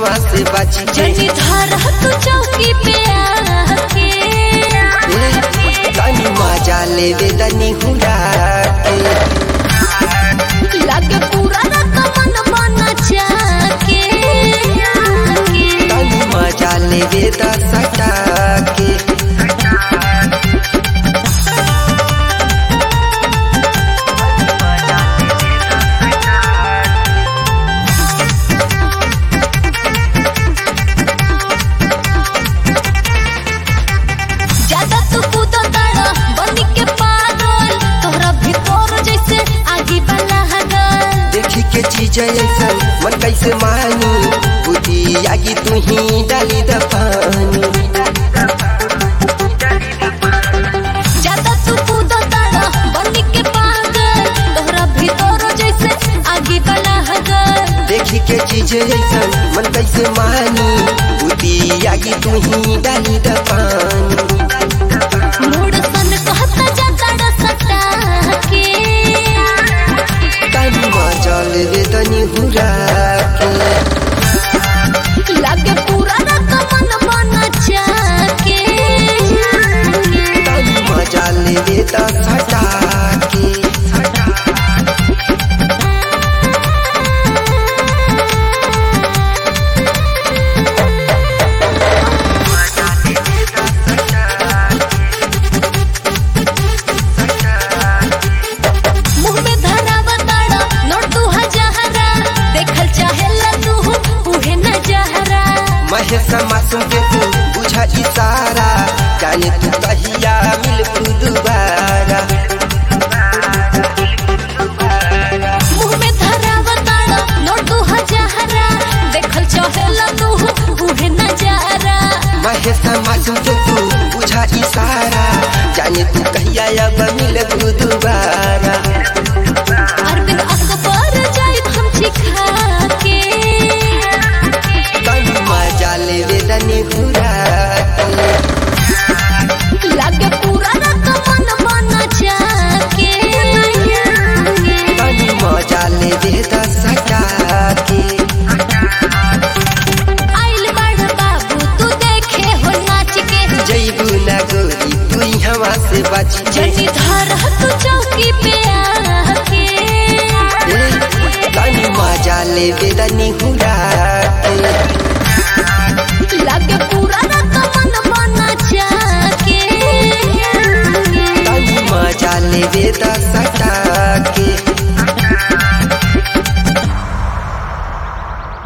हवा से बाची के जनी धर तू चौकी पे आके तनी मजा लेवे तनी हुरा के लागे पूरा रात मन मन जाके तनी मजा लेवे द सटा के ज्यादा तू कूदो तारा बन के पागल तोहरा भीतर जैसे आगी वाला हगल देखी के चीज ऐसन मन कैसे मानी बुद्धि आगी तू ही डाली द पानी ज्यादा तू कूदो तारा बन के पागल तोहरा भीतर जैसे आगी वाला हगल देखी के चीज ऐसन मन कैसे मानी बुद्धि आगी तू ही डाली द पानी मूड सन कहता जाता सटा के तनी मजा लेवे तनी हुरा के लागे पूरा रात मन मन जाके तनी मजा लेवे द सटा के मुंह में धरावा ताड़ा नोट तू हजारा देखल चाहेला तू उहे न जहरा महेश मासूम के तू बुझा इशारा जाने तू कहिया मिल दोबारा मुंह में धरावा ताड़ा नोट तू हजारा देखल चाहेला तू उहे न जहरा महेश मासूम के तू बुझा इशारा जाने तू कहिया अब मिल दोबारा अरविंद अकबर जाई हम सिखा के तनी मजा लेवे तनी हुरा लागे पूरा रात मन मन जाके तनी मजा लेवे द सटा के आइल बड़ बाबू तू देखे हो नाच के जैबू ना गोरी तू हवा से बाची के जनी धर तू चौकी पे आके तनी मजा लेवे तनी हुरा के लागे पूरा रात मन मन जाके तनी मजा लेवे द सटा